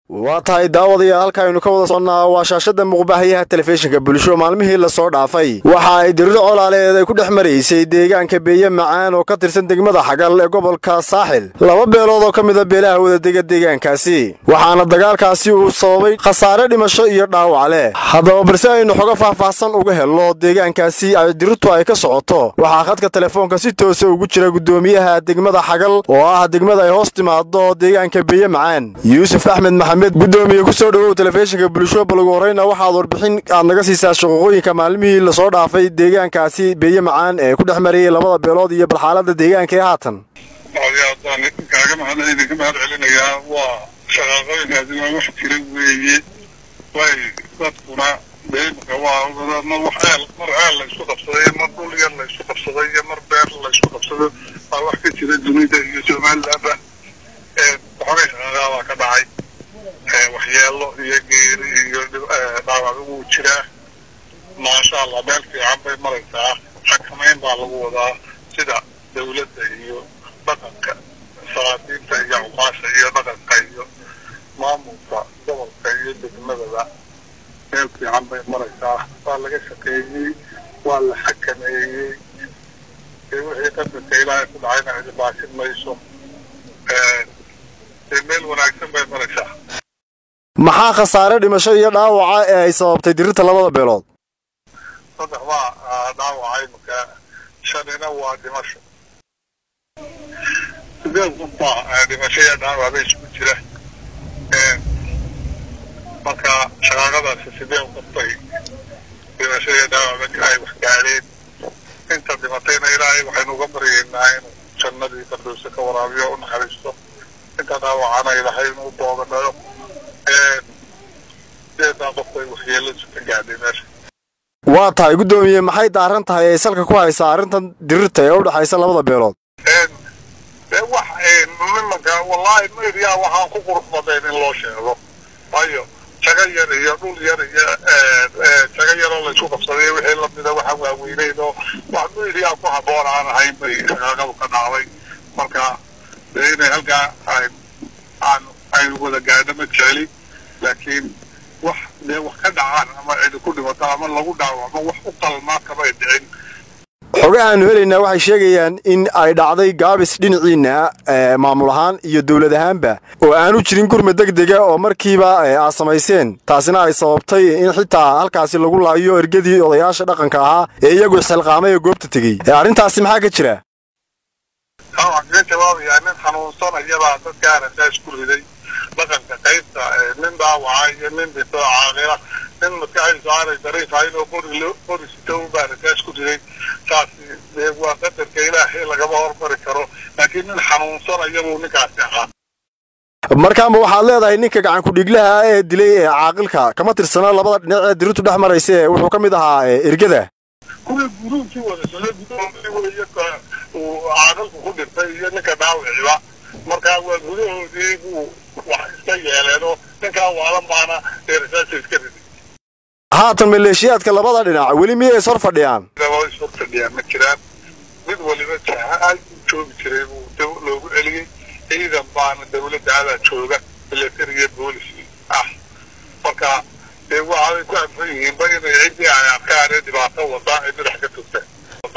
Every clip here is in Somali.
waa tahay daawadayaal halka aynu ka wada soconnaa waa shaashada muuqbaahayaha telefishinka bulsho maalmihii lasoo dhaafay waxa ay diriro colaaleed ay ku dhex maraysay deegaanka beeye macaan oo ka tirsan degmada xagal ee gobolka saaxil laba beelood oo ka mida beelaha wadadega deegaankaasi waxaana dagaalkaasi uu sababay khasaare dhimasho iyo dhaawac leh haddaba balse aynu xogo faahfaahsan uga helno deegaankaasi ay dirirtu ay ka socoto waxaa khadka telefoonka si toosa ugu jira gudoomiyaha degmada xagal oo ah degmada ay hoos timaado deegaanka beeye macaan yuusuf axmed maxamed gudoomiye kusoo dhawow telefishinka bulsho bal ugu horeyna waxaad warbixin aad naga siisaa shaqooyinka maalmihii lasoo dhaafay deegaankaasi beeye macaan ee ku dhex marayay labada beelood iyo balxaalada deegaanka ee haatan aadaan kaaga mahad idinka mahad celinayaa waa shaqaaqooyinkaasi waa wax jira weeye way dadkuna deemka waa mar wax eel mar eel la isku qabsaday mar dhul yar la isku qabsaday iyo mar beer la isku qabsaday waa wax ka jira dunida iyo somalilandba waxoogay shaqaaqaa baa ka dhacay waxyeelo iyo geeri iyo dhaawac wuu jiraa maasha allah meel fiican bay maraysaa xakamayn baa lagu wadaa sida dawladda iyo dhaqanka salaadiinta iyo cuqaasha iyo dhaqanka iyo maamulka gobolka iyo degmadaba meel fiican bay maraysaa waa laga shaqeeyey waa la xakameeyey wixii qadarka ilaahay ku dhacayna cidi baashin mayso meel wanaagsan bay maraysaa maxaa khasaare dhimasho iyo dhaawaca ee ay sababtay dirirta labada beelood saddex baa dhaawacay marka shanina waa dhimasho sideed qof baa dhimasho iyo dhaawac ba isugu jira marka shaqaaqadaasi sideed qof bay dhimasho iyo dhaawac ay wax gaadheen inta dhimatayna ilaahay waxaynu uga baryaynaa inuu jannadii firdowsa ka waraabiyo u naxariisto inta dhaawacana ilaahay inuu boogadhayo sideedaa qof bay waxyeeladu ka gaadhay meesha waa tahay guddoomiye maxay daaran tahay ay salka ku haysaa arrintan dirirta ee u dhexaysa labada beelood de wax nimanka wallaahi media waxaan ku qurux badayn in loo sheego waayo jago yar iyo dhul yar iyo jago yaroo laysku qabsaday wixii lamida waxa waaweyneyd oo wax media ku habboon aan ahayn bay shaqaaqadu ka dhacday marka de inay halkaa aan aynu wada gaadho ma jeceli laakiin wax dee wax ka dhacaan ama cidi ku dhimato ama lagu dhaawacmo wax u qalmaa kamay dhicin xoge aanu helaynaa waxay sheegayaan in ay dhacday gaabis dhinaciinna maamul ahaan iyo dowlad ahaanba oo aanu jirin gurma deg dega oo markiiba aad samayseen taasina ay sababtay in xitaa halkaasi lagu laayo ergadii odayaasha dhaqanka ahaa ee iyagu xilqaamay ee goobta tegey arrintaasi maxaa ka jira waxaan kaga jawaabayaa nin xanuunsanayabaa dadkaana saa isku riday dhaqanka qaybta nin dhaawaca iyo nin dhinto caaqila nin maskaxdiisu aanay dariifahayn oo qori qori sito baana saa isku riday saas dee waa qadarka ilaahay lagama hormari karo laakiin nin xanuunsanaya buu ninkaasi ahaa markaama waxaad leedahay ninka gacankudhiglaha ee dilay ee caaqilka kama tirsana labada dhinac ee dirirtu dhex maraysa ee wuxuu ka mid ahaa ergada kuwii guruubkii wada socday gudoomii weeye uu caaqilku ku dhintay iyo ninka dhaawiciba markaa waa gudahoodii buu wax iska yeeleenoo ninkaa waalan baana eerasaasa iska riday haatan maleeshiyaadka labada dhinac weli miyay is hor fadhiyaan is hor fadhiyaan ma jiraan mid waliba jahaal uu joogi jiray buu loogu celiyey ciidan baana dawladda adaa jooga military iyo boolis ah marka dee waxay ku anfan yihiinba inay ciddii ay arkaan ee dhibaato wadaa ay madax ka tugteen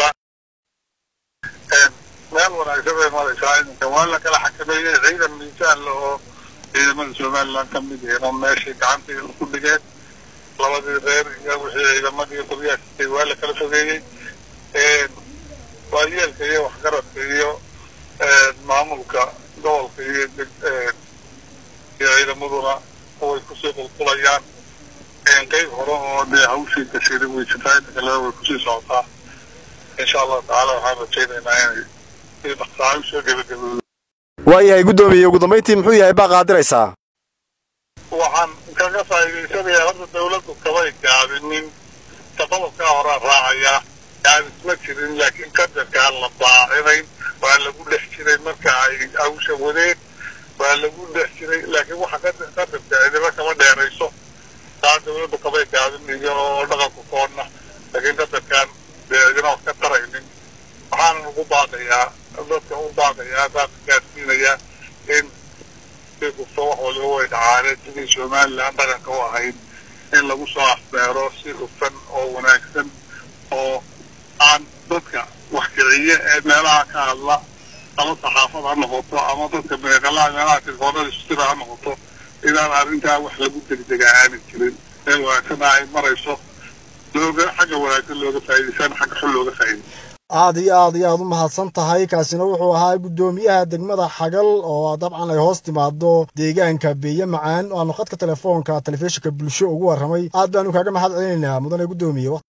meel wanaagsan bay maraysaa iminka waa la kala xakameeyey ciidan miisaan la oo ciidamada somaliland ka mid yihiin oo meeshay gacantii ku dhigeen labadii reer iyo wixii ciidamadii qoryaasitay waa la kala fogeeyey waayeelka iyo waxgaradka iyo maamulka gobolka iyo iyo ciidamaduna way kusii qulqulayaan qeyb hore oo dee hawshii gashiday way jirtaa inta kalena way kusii socotaa insha allahu tacaala waxaan rajaynaynaa inay si dhaqsaa usoo gebagaboodo waayahay guddoomiye ugu dambayntii muxuu yahay baa qaadiraysaa waxaan kaga faa'iidaysanayaa horta dawladdu kamay gaabinin taqodobkaa horaa raacayaa gaabis ma jirin laakiin qadarkaan la baacinayn waa lagu dhex jiray marka ay hawsha wadeen waa lagu dhex jiray laakiin waxa qadarka cidiba kama dheerayso taa dawladdu kamay gaabin iyo dhaqanku koonna laakiin qadarkaan dee cidina wax ka taraynin waxaanan ugu baaqayaa dadka u baaqayaa dadka gaadsiinayaa in si kasta wax waliba way dhacaaneen sidii somalilan dhaqanka u ahayd in lagu soo afbeero si hufan oo wanaagsan oo aan dadka wax kiciye ee meelaha ka hadla ama saxaafad ha noqoto ama dadka meeqalaha meelaha tilfoonada sutira ha noqoto inaan arrintaa wax lagu degdegaa aanan jirin ee wanaagsana ay marayso looga xagga wanaagsan looga faa'iidaysan xagga xun looga faa'iidaysan aad iyo aad iyo aad u mahadsan tahay kaasina wuxuu ahaa guddoomiyaha degmada xagal oo dabcan ay hoos timaado deegaanka beeye macaan oo aanu khadka telefoonka telefishinka bulsho ugu warramay aad baanu kaaga mahad celinaynaa mudane guddoomiye